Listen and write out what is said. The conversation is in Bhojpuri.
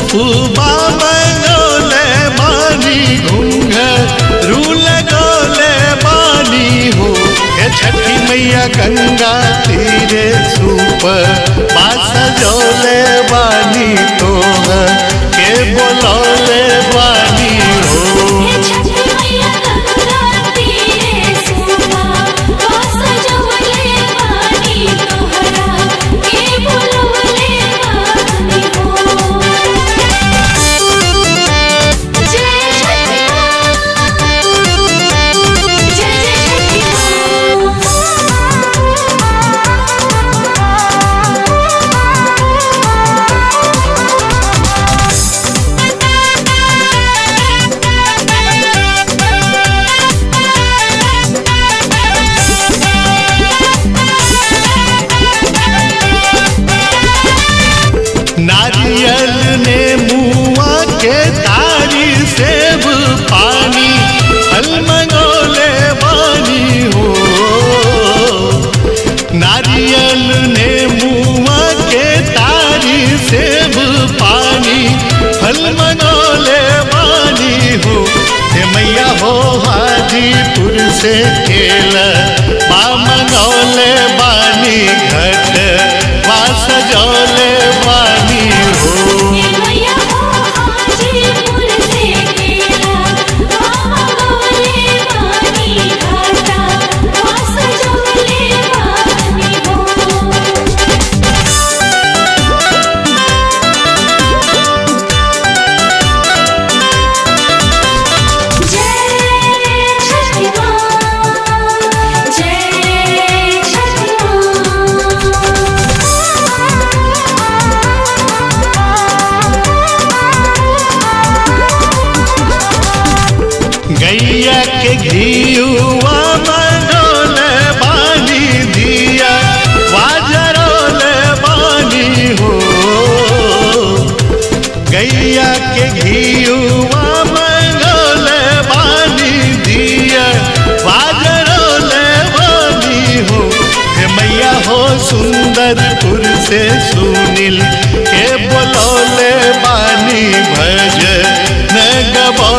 सुपुबा मंगोले बानी घूंघ रूल गोले बानी हो हे छठी मैया गंगा तीरे सुप बास जोले बानी तो के बोलौले बानी हो हे छठी मैया गंगा तीरे सुबा वास जवले बानी तोहरा के बोलवले बानी हो जय छठी जय जय नारियल ने मुआ के तारी सेब पानी फल मंगोले बानी हो नारियल ने मुआ के तारी सेब पानी फल मंगोले बानी हो हे मैया हो हाजीपुर से केला बा मंगोले बानी घट बा सजौले बानी हो हे मैया हो हाजीपुर से केला बाबा गोले बानी घाटा वास जवले बानी हो जय छठी माँ जय छठी गैया के घीयुआ मनोल बानी दिया वाजरोल बानी हो गैया के घीयुआ मनोल बानी दिया वाजरोल बानी हो हे मैया हो सुंदरपुर से सुनील के बोलौले बानी भज न गबौ